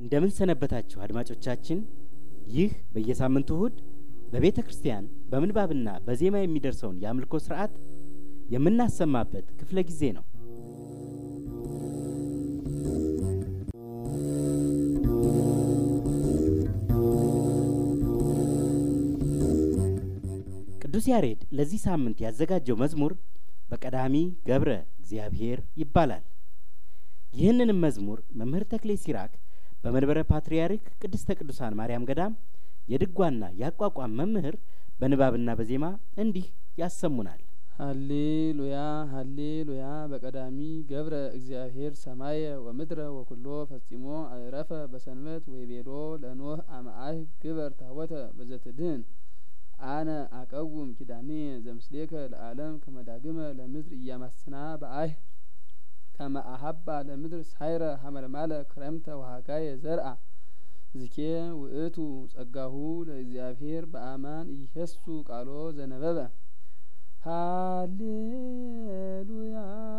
እንደምን ሰነበታችሁ አድማጮቻችን። ይህ በየሳምንቱ እሁድ በቤተ ክርስቲያን በምንባብና በዜማ የሚደርሰውን የአምልኮ ስርዓት የምናሰማበት ክፍለ ጊዜ ነው። ቅዱስ ያሬድ ለዚህ ሳምንት ያዘጋጀው መዝሙር በቀዳሚ ገብረ እግዚአብሔር ይባላል። ይህንንም መዝሙር መምህር ተክሌ ሲራክ በመንበረ ፓትርያርክ ቅድስተ ቅዱሳን ማርያም ገዳም የድጓና የአቋቋም መምህር በንባብና በዜማ እንዲህ ያሰሙናል። ሀሌሉያ ሀሌሉያ በቀዳሚ ገብረ እግዚአብሔር ሰማየ ወምድረ ወኩሎ ፈጺሞ አእረፈ በሰንበት ወይቤሎ ለኖህ አማአህ ግበር ታቦተ በዘትድህን አነ አቀውም ኪዳኔ ዘምስሌከ ለዓለም ከመዳግመ ለምድር እያማስና በአህ ከመ አሀባ ለምድር ሳይረ ሀመልማለ ክረምተ ወሀጋየ ዘርአ ዝኬ ውእቱ ጸጋሁ ለእግዚአብሔር በአማን ይሄሱ ቃሎ ዘነበበ ሃሌሉያ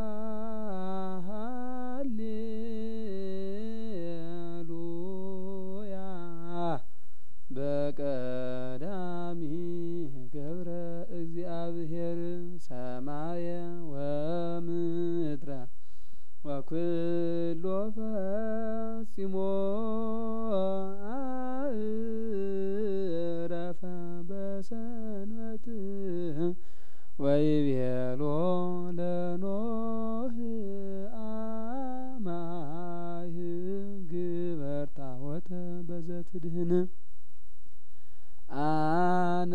ሃሌሉያ በቀዳሚ ገብረ እግዚአብሔር ሰማየ ወምድረ ወኩሎ ፈጺሞ አእረፈ በሰንበት ወይቤሎ ለኖህ አማህ ግበር ታቦተ በዘትድህን አነ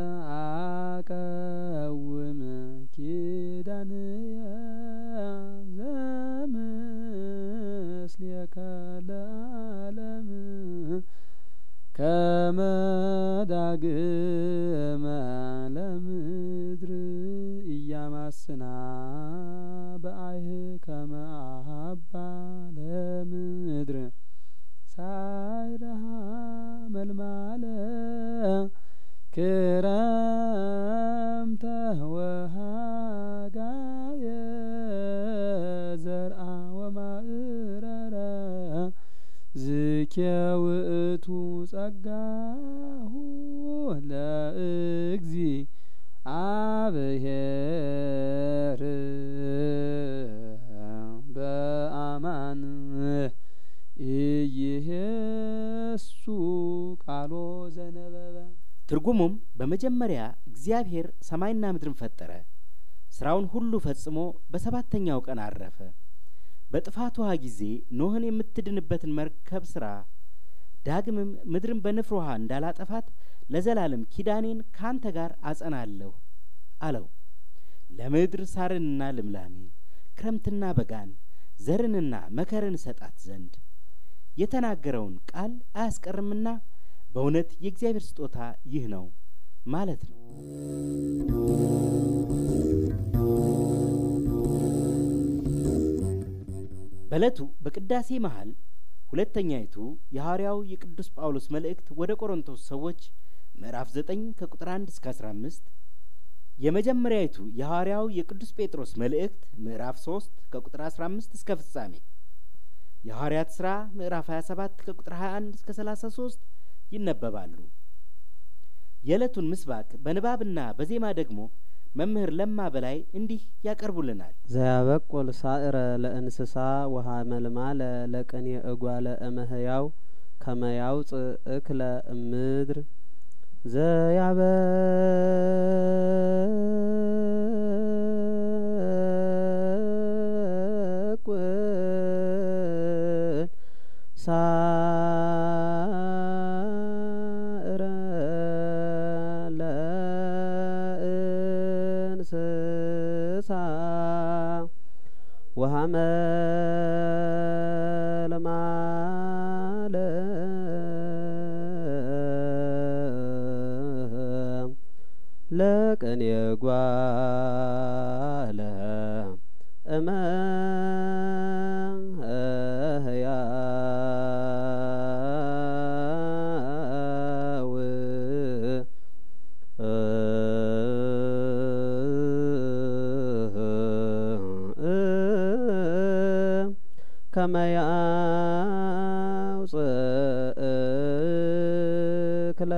አቀውም ኪዳንየ ዘምስሌከ ለዓለም ከመ ዳግመ ለምድር እያማስና በአይህ ከመ አሀባ ለምድር ሳይረሃ መልማለ ክረምተ ወሃጋየ ዘርአ ወማእረረ ዝኬ ውእቱ ጸጋሁ ለእግዚ አብሔር በአማን ኢይሄሱ ቃሎ ዘነበበ። ትርጉሙም በመጀመሪያ እግዚአብሔር ሰማይና ምድርን ፈጠረ፣ ስራውን ሁሉ ፈጽሞ በሰባተኛው ቀን አረፈ። በጥፋት ውሃ ጊዜ ኖህን የምትድንበትን መርከብ ስራ፣ ዳግምም ምድርን በንፍር ውሃ እንዳላጠፋት ለዘላለም ኪዳኔን ካንተ ጋር አጸናለሁ አለው። ለምድር ሳርንና ልምላሜ ክረምትና በጋን ዘርንና መከርን ሰጣት ዘንድ የተናገረውን ቃል አያስቀርምና በእውነት የእግዚአብሔር ስጦታ ይህ ነው ማለት ነው። በዕለቱ በቅዳሴ መሀል ሁለተኛይቱ የሐዋርያው የቅዱስ ጳውሎስ መልእክት ወደ ቆሮንቶስ ሰዎች ምዕራፍ ዘጠኝ ከቁጥር አንድ እስከ አስራ አምስት የመጀመሪያይቱ የሐዋርያው የቅዱስ ጴጥሮስ መልእክት ምዕራፍ ሶስት ከቁጥር አስራ አምስት እስከ ፍጻሜ የሐዋርያት ሥራ ምዕራፍ ሀያ ሰባት ከቁጥር ሀያ አንድ እስከ ሰላሳ ሶስት ይነበባሉ። የዕለቱን ምስባክ በንባብና በዜማ ደግሞ መምህር ለማ በላይ እንዲህ ያቀርቡልናል። ዘያበቁል ሳእረ ለእንስሳ ውሃ መልማለ ለቅኔ እጓለ እመህያው ከመያውፅእ እክለ እምድር ዘያበቁል ሳእረ ለእንስሳ ውሃ መልማለ ለቅኔ ጓለ እመህያው ከመያውፅእ ክለ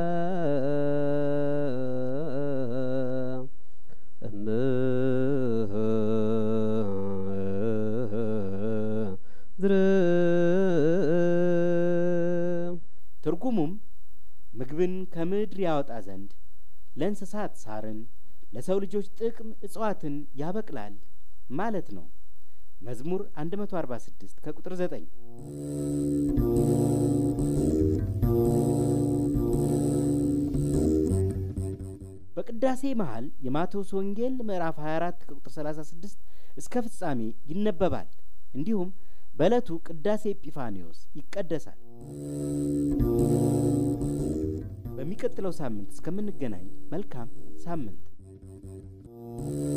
ምድር ትርጉሙም ምግብን ከምድር ያወጣ ዘንድ ለእንስሳት ሳርን ለሰው ልጆች ጥቅም እጽዋትን ያበቅላል ማለት ነው። መዝሙር 146 ከቁጥር 9 በቅዳሴ መሃል የማቴዎስ ወንጌል ምዕራፍ 24 ከቁጥር 36 እስከ ፍጻሜ ይነበባል። እንዲሁም በዕለቱ ቅዳሴ ኤጲፋኒዮስ ይቀደሳል። በሚቀጥለው ሳምንት እስከምንገናኝ መልካም ሳምንት